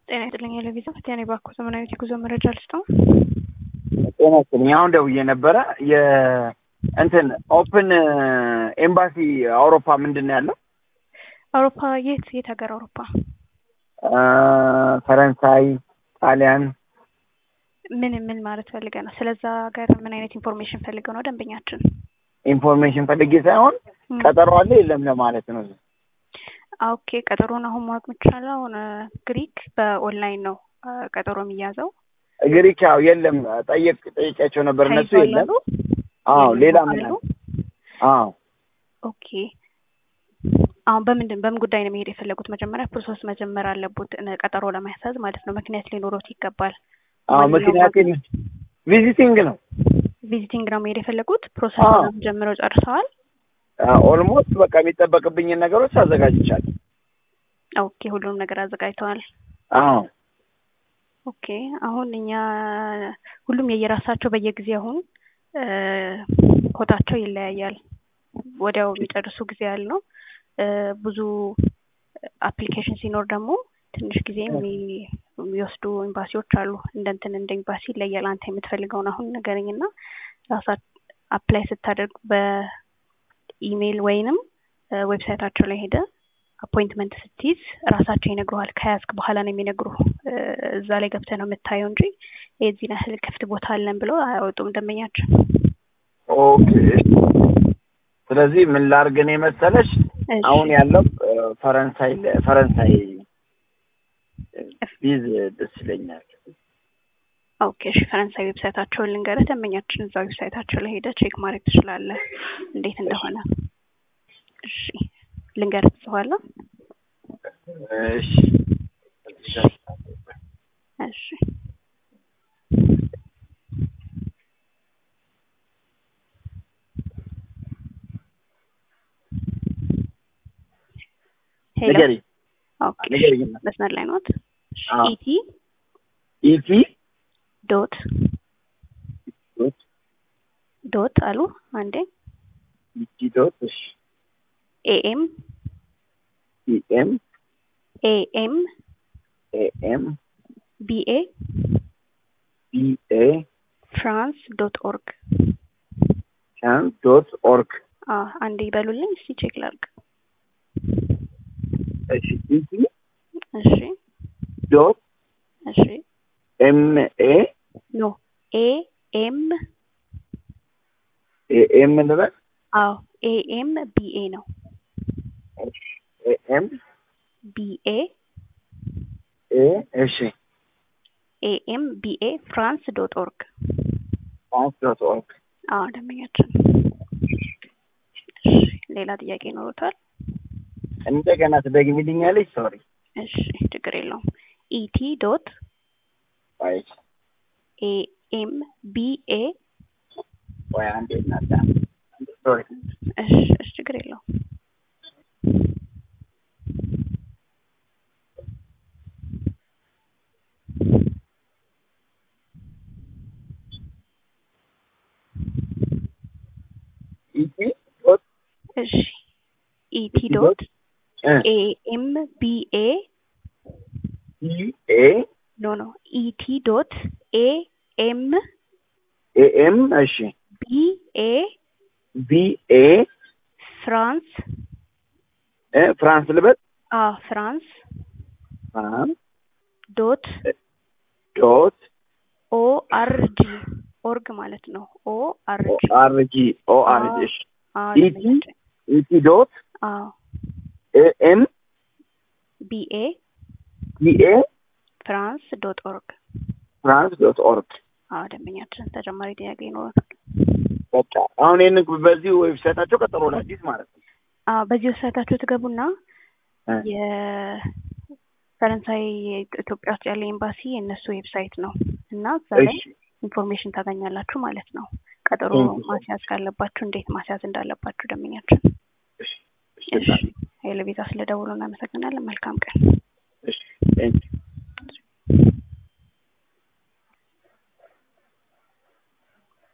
ጤና ይስጥልኝ ለቪዛ ፈቲያኔ ባኮ ዘመናዊ የጉዞ መረጃ ልስጠው። ጤና ይስጥልኝ። አሁን ደውዬ ነበረ የእንትን ኦፕን ኤምባሲ አውሮፓ ምንድን ነው ያለው? አውሮፓ የት የት ሀገር አውሮፓ? ፈረንሳይ፣ ጣሊያን ምን ምን ማለት ፈልገ ነው? ስለዛ ሀገር ምን አይነት ኢንፎርሜሽን ፈልገው ነው ደንበኛችን? ኢንፎርሜሽን ፈልጌ ሳይሆን ቀጠሮ አለ የለም ለማለት ነው። ኦኬ ቀጠሮን አሁን ማወቅ የምችለው አሁን ግሪክ በኦንላይን ነው ቀጠሮ የሚያዘው። ግሪክ ያው የለም ጠየቅ ጠይቂያቸው ነበር እነሱ የለም። አዎ ሌላ ምን አለ? አዎ ኦኬ አሁን በምንድን በምን ጉዳይ ነው መሄድ የፈለጉት? መጀመሪያ ፕሮሰስ መጀመር አለቡት ቀጠሮ ለማያሳዝ ማለት ነው። ምክንያት ሊኖሮት ይገባል። አዎ ምክንያት ቪዚቲንግ ነው። ቪዚቲንግ ነው መሄድ የፈለጉት። ፕሮሰስ ጀምረው ጨርሰዋል። ኦልሞስት በቃ የሚጠበቅብኝን ነገሮች አዘጋጅቻለሁ። ኦኬ ሁሉንም ነገር አዘጋጅተዋል። አዎ ኦኬ አሁን እኛ ሁሉም የየራሳቸው በየጊዜ አሁን ኮታቸው ይለያያል። ወዲያው የሚጨርሱ ጊዜ ያል ነው። ብዙ አፕሊኬሽን ሲኖር ደግሞ ትንሽ ጊዜ የሚወስዱ ኤምባሲዎች አሉ። እንደ እንትን እንደ ኤምባሲ ይለያል። አንተ የምትፈልገውን አሁን ንገረኝና ራሳ አፕላይ ስታደርግ በኢሜይል ወይንም ዌብሳይታቸው ላይ ሄደ አፖይንትመንት ስትይዝ ራሳቸው ይነግሩሃል። ከያዝክ በኋላ ነው የሚነግሩ። እዛ ላይ ገብተህ ነው የምታየው እንጂ የዚህን ያህል ክፍት ቦታ አለን ብለው አያወጡም ደንበኛችን። ኦኬ ስለዚህ ምን ላድርግ እኔ መሰለሽ አሁን ያለው ፈረንሳይ ፈረንሳይ ቢዝ ደስ ይለኛል። ኦኬ እሺ፣ ፈረንሳይ ዌብሳይታቸውን ልንገርህ። ደንበኛችን እዛ ዌብሳይታቸው ላይ ሄደህ ቼክ ማድረግ ትችላለህ እንዴት እንደሆነ። እሺ ልንገርህ በኋላ። እሺ እሺ ሄሎ ንገሪ ኦኬ ንገሪ። መስመር ላይ ኖት። አዎ። ኢቲ ኢቲ ዶት ዶት ዶት አሉ አንዴ ኢቲ ዶት እሺ ኤኤም ኢኤም ኤኤም ኤኤም ቢኤ ቢኤ ፍራንስ ዶት ኦርግ ቻን ዶት ኦርግ አንዴ ይበሉልኝ እስቲ ቼክ ላድርግ። እሺ ኢቲ እሺ ዶት እሺ ኤም ኤ ኖ ኤ ኤም ኤኤም ልበል አዎ ኤኤም ቢኤ ነው ኤኤም ቢኤ ኤ እሺ ኤኤም ቢኤ ፍራንስ ዶት ኦርግ ፍራንስ ዶት ኦርግ አዎ ደንበኛችን። እሺ ሌላ ጥያቄ ይኖሩታል? እንደገና ትደግሚልኛለሽ? ሶሪ እሺ ችግር የለውም። ኢቲ ዶት ወይ ኤኤም ቢኤ ወይ አንዴ እናታ ሶሪ እሺ እሺ ችግር የለውም። ኢቲ ዶት እሺ ኢቲ ዶት እ ኤኤም ቢኤ ቢኤ ኖ ኖ ኢቲ ዶት ኤኤም ኤኤም እሺ ቢኤ ቢኤ ፍራንስ እ ፍራንስ ልበል አ ፍራንስ ፍራንስ ዶት ዶት ኦ አር ጂ ኦርግ ማለት ነው። ኦ አር ጂ አር ጂ ኦ አር ጂ እሺ አ ኢቲ ኢቲ ዶት አ ኤኤም ቢኤ ቢኤ ፍራንስ ዶት ኦርግ ፍራንስ ዶት ኦርግ አዎ ደንበኛችን ተጨማሪ ጥያቄ ይኖራል። በቃ አሁን ይህን በዚህ ዌብሳይታቸው ቀጠሮ ለአዲስ ማለት ነው። አዎ በዚህ ወሳታችሁ ትገቡና እ የፈረንሳይ ኢትዮጵያ ውስጥ ያለ ኤምባሲ የእነሱ ዌብሳይት ነው እና እዛ ላይ እሺ ኢንፎርሜሽን ታገኛላችሁ ማለት ነው። ቀጠሮ Thank you. ማስያዝ ካለባችሁ እንዴት ማስያዝ እንዳለባችሁ ደንበኛችን። እሺ እሺ ኃይለ ቤዛ ስለደውሉ እናመሰግናለን። መልካም ቀን። እሺ ቴንክ ዩ